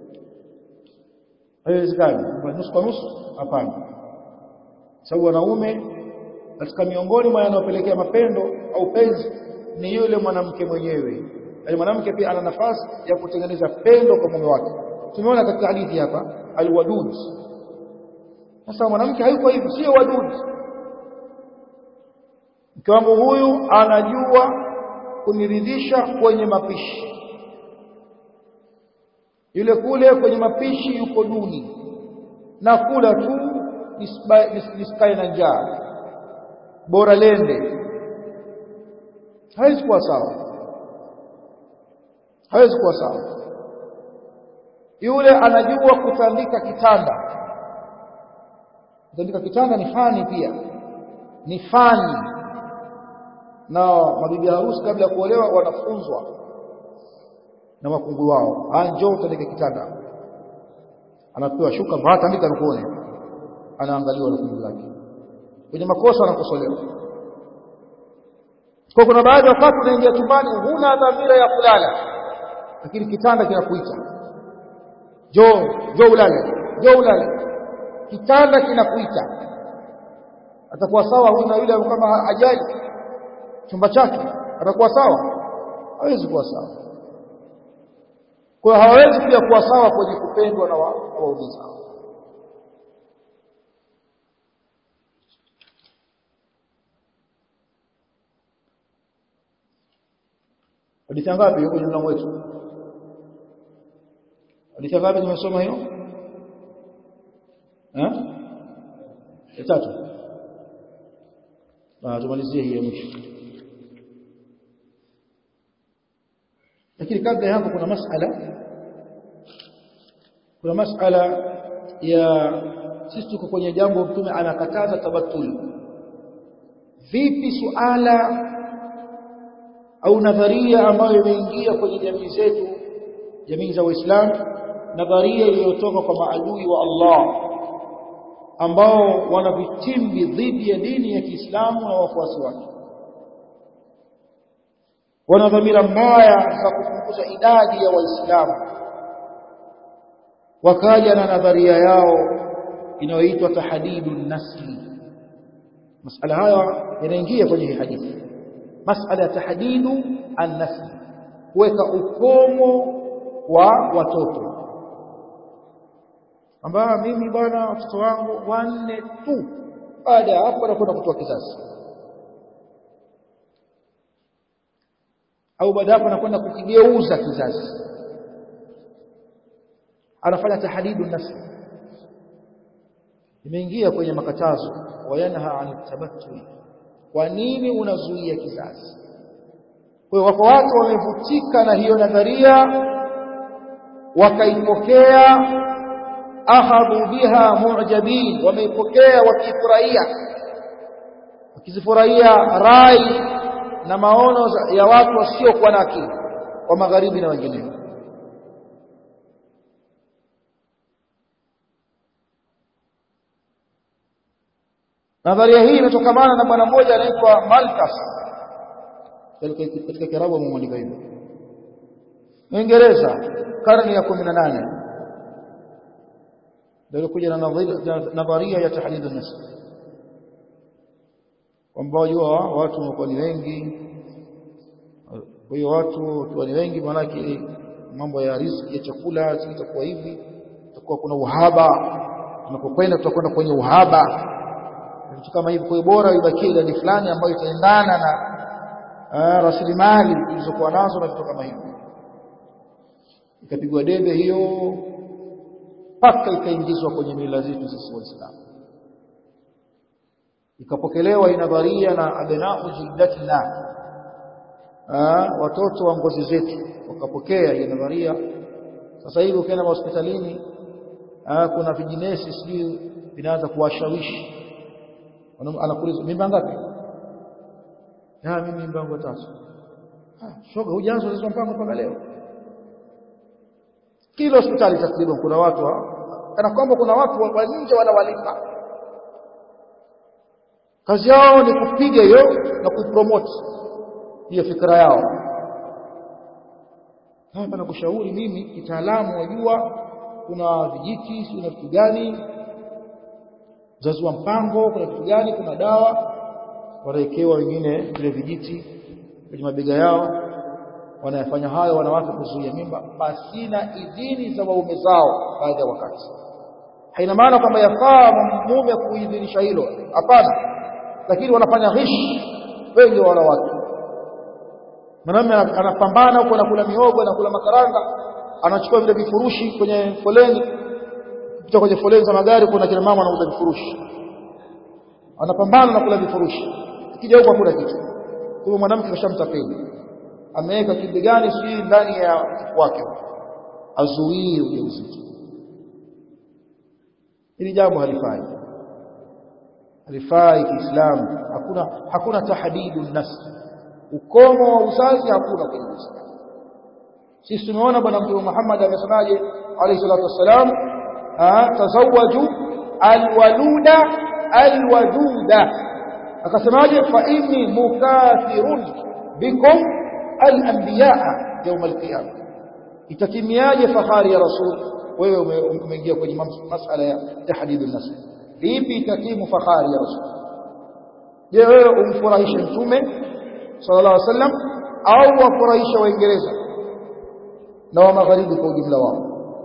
[SPEAKER 1] haiwezekani nusu kwa nusu hapana sababu wanaume katika miongoni mwa yanayopelekea mapendo au penzi ni yule mwanamke mwenyewe yaani mwanamke pia ana nafasi ya kutengeneza pendo kwa mume wake tumeona katika hadithi hapa alwadud sasa mwanamke hayuko hivi sio wadud mke wangu huyu anajua kuniridhisha kwenye mapishi yule kule kwenye mapishi yuko duni na kula tu nisikae na njaa bora lende hawezi kuwa sawa hawezi kuwa sawa yule anajua kutandika kitanda kutandika kitanda ni fani pia ni fani na mabibi harusi kabla ya kuolewa wanafunzwa na wakungwi wao njoo utandike kitanda anapewa shuka vaa tandika nikuone anaangaliwa na kundi lake kwenye makosa anakosolewa kwa kuna baadhi ya wakati unaingia chumbani huna dhamira ya kulala lakini kitanda kinakuita njoo njoo ulale njoo ulale kitanda kinakuita atakuwa sawa huyu na yule kama hajali chumba chake atakuwa sawa hawezi kuwa sawa kwa hawawezi pia kuwa sawa kwenye kupendwa na waume zao hadithi ngapi yuko kwenye mlango wetu hadithi ngapi tumesoma hiyo eh ya tatu na tumalizie hii ya mwisho lakini kabla ya hapo kuna masala kuna masala ya sisi tuko kwenye jambo mtume anakataza tabatul vipi suala au nadharia ambayo imeingia kwenye jamii zetu jamii za Waislamu nadharia iliyotoka kwa maadui wa Allah ambao wana vitimbi dhidi ya dini ya Kiislamu na wafuasi wake wana dhamira mbaya za kupunguza idadi ya waislamu wakaja na nadharia yao inayoitwa tahdidu nasli masala haya yanaingia kwenye hii hadithi masala ya tahdidu an-nasl kuweka ukomo wa watoto ambao mimi bwana watoto wangu wanne tu baada ya hapo nakwenda kutoa kizazi au baada hapo anakwenda kukigeuza kizazi anafanya tahdidu nasl imeingia kwenye makatazo wayanha an tabattul kwa nini unazuia kizazi kwa hiyo wako watu wamevutika na hiyo nadharia wakaipokea ahadhu biha mu'jabin wameipokea wakifurahia wakizifurahia rai na maono ya watu wasiokuwa na akili wa magharibi na wengineo nadharia hii inatokamana na bwana mmoja anaitwa Malthus katika kirabu ameandika hivyo Uingereza karne ya 18 ndio kuja na nadharia ya tahdid an-nasl kwamba jua watu wanakuwa ni wengi kwa hiyo watu wakiwa ni wengi maanake mambo ya riziki ya chakula itakuwa hivi itakuwa kuna uhaba tunapokwenda tutakwenda kwenye uhaba vitu kama hivi kwa hiyo bora ibakie idadi fulani ambayo itaendana na rasilimali zilizokuwa nazo na vitu kama hivyo ikapigwa debe hiyo mpaka ikaingizwa kwenye mila zetu sisi waislamu ikapokelewa inadharia na abnau jildatina watoto wa ngozi zetu wakapokea hiyo nadharia sasa hivi ukienda hospitalini kuna vijinesi sijui vinaanza kuwashawishi anakuuliza mimba ngapi ah mimi mimba yangu tatu ah shoga hujaanza hizo mpango mpaka leo kila hospitali takriban kuna watu kana kwamba kuna watu wa nje wanawalipa kazi yao ni kupiga hiyo na kuipromote hiyo fikra yao hapa nakushauri mimi kitaalamu wajua kuna vijiti si kuna vitu gani uzazi wa mpango kuna vitu gani kuna dawa wanawekewa wengine vile vijiti kwenye mabega yao wanayafanya hayo wanawake kuzuia mimba pasina idhini za waume zao baadhi ya wakati haina maana kwamba yafaa mume kuidhinisha hilo hapana lakini wanafanya ghish wengi wa wanawake mwanamume anapambana huko anakula miogo anakula makaranga anachukua vile vifurushi kwenye foleni kupita kwenye foleni za magari kuna kina mama anauza vifurushi anapambana na kula vifurushi akija huko hakuna kitu kwa mwanamke kashamtapeli ameweka kibigani si ndani ya wake azuie ujauzito hili jambo halifai halifai kiislamu hakuna hakuna tahdidu nafsi ukomo wa uzazi hakuna kwenye Uislamu sisi tumeona bwana mtume Muhammad amesemaje alayhi salatu wassalam tazawwaju alwaluda alwaduda akasemaje fa inni mukathirun bikum alanbiyaa يوم القيامه itatimiaje fahari ya rasul wewe umeingia kwenye masala ya tahdid an-nasl vipi itatimu fahari ya rasul je wewe umfurahishe mtume sallallahu alaihi wasallam au wafurahisha waingereza na wa magharibi kwa ujumla wao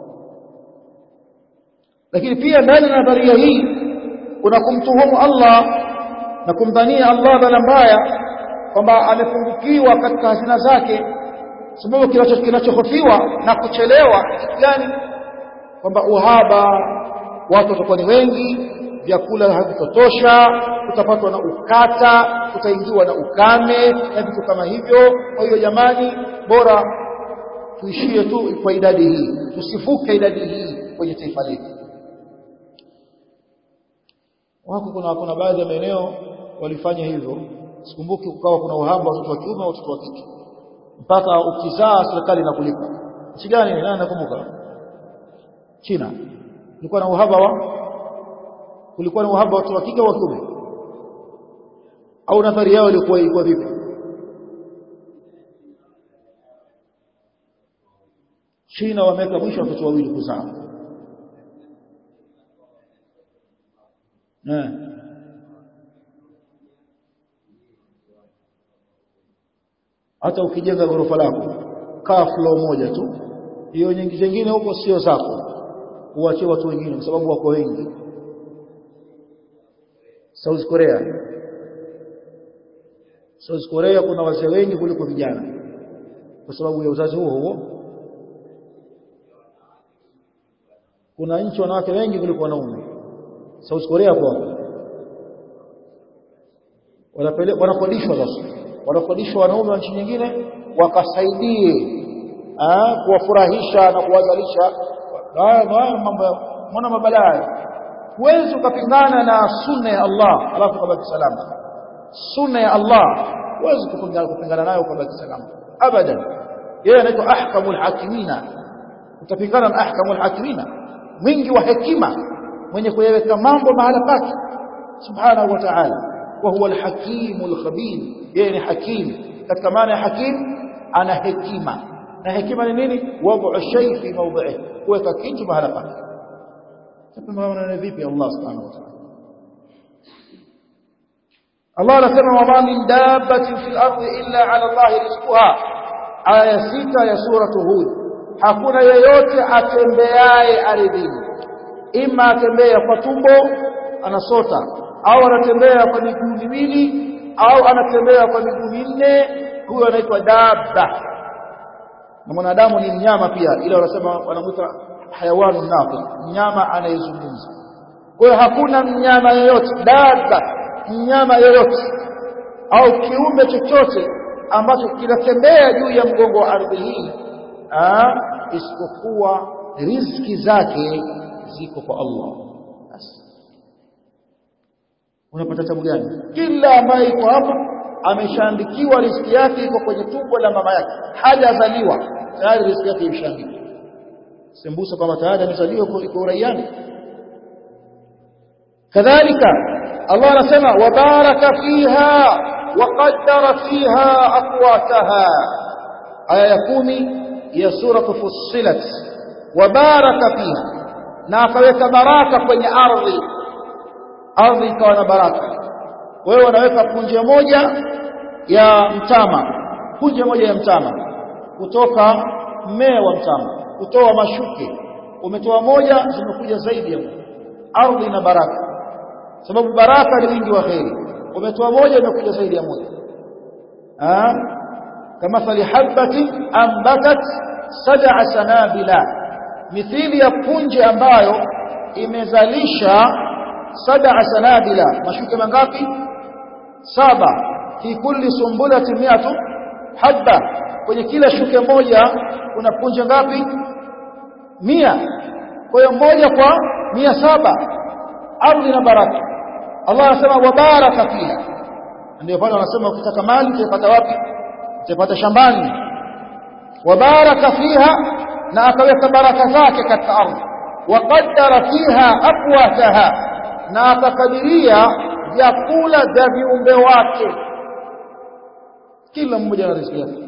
[SPEAKER 1] lakini pia ndani ya nadharia hii kuna kumtuhumu Allah na kumdhania Allah dhana mbaya kwamba amepungukiwa katika hazina zake sababu kinachohofiwa na kuchelewa kitu gani kwamba uhaba watu watakuwa ni wengi vyakula havitotosha utapatwa na ukata utaingiwa na ukame na vitu kama hivyo kwa hiyo jamani bora tuishie tu kwa idadi hii tusivuke idadi hii kwenye taifa letu wako kuna kuna baadhi ya maeneo walifanya hivyo sikumbuki kukawa kuna uhaba wa watoto wa kiume au watoto wa kike mpaka ukizaa serikali inakulipa nchi gani nani nakumbuka China kulikuwa na uhaba wa kulikuwa na uhaba wa watoto wa kike au kiume au nadhari yao ilikuwa ilikuwa vipi China wameweka mwisho watoto wawili kuzaa eh hata ukijenga ghorofa lako kaa floor moja tu hiyo nyingi zingine huko sio zako uachie watu wengine kwa sababu wako wengi South Korea South Korea kuna wazee wengi kuliko vijana kwa sababu ya uzazi huo huo kuna nchi wanawake wengi kuliko wanaume South Korea kwa wanapeleka wanakodishwa sasa wanakodishwa wanaume wa nchi nyingine wakasaidie kuwafurahisha na kuwazalisha haya mambo mbona mabalaa huwezi ukapingana na sunna ya Allah alafu ukabaki salama sunna ya Allah huwezi kupingana nayo ukabaki salama abadan yeye anaitwa ahkamul hakimina utapingana na ahkamul hakimina mwingi wa hekima mwenye kuyaweka mambo mahala pake subhanahu wa ta'ala wa huwa alhakimul khabir yeye ni hakim katika maana ya hakim ana hekima na hekima ni nini wad'u shay fi mawdi'i kuweka kitu mahala pake tapambana vipi Allah subhanahu wa ta'ala Allah anasema wama min dabbatin fil ardi illa 'ala Allah rizquha aya sita ya suratu hud hakuna yeyote atembeaye ardhini ima atembea kwa tumbo anasota au anatembea kwa miguu miwili au anatembea kwa miguu minne huyo anaitwa dabba na mwanadamu ni mnyama pia ila wanasema wanamuita hayawanu nafi mnyama anayezungumza kwa hiyo hakuna mnyama yoyote dabba mnyama yoyote au kiumbe chochote ambacho kinatembea juu ya mgongo wa ardhi hii isipokuwa riziki zake ziko kwa Allah basi unapata tabu gani kila ambaye iko hapa ameshaandikiwa riziki yake iko kwenye tumbo la mama yake hajazaliwa tayari riziki yake imeshaandikwa sembusa kwamba tayari amezaliwa kwa uraiani kadhalika Allah anasema wabaraka fiha وقدر فيها أقواتها آية كومي هي سورة فصلت وبارك فيها na akaweka baraka kwenye ardhi ardhi ikawa na baraka wewe unaweka punje moja ya mtama punje moja ya mtama kutoka mmea wa mtama kutoa mashuke umetoa moja zimekuja zaidi ya moja ardhi ina baraka sababu baraka ni wingi wa kheri umetoa moja imekuja zaidi ya moja ah kama thali habati ambatat sab'a sanabila mithili ya punje ambayo imezalisha sab'a sanabila mashuke mangapi saba fi kulli sumbulatin mi'atu habba kwenye kila shuke moja kuna punje ngapi mia kwa hiyo moja kwa mia saba ardhi na baraka Allah anasema wabaraka fiha ndio pale wanasema ukitaka mali utaipata wapi utaipata shambani wabaraka fiha na akaweka baraka zake katika ardhi waqaddara fiha aqwataha na akakadiria vyakula vya viumbe wake kila mmoja na riziki yake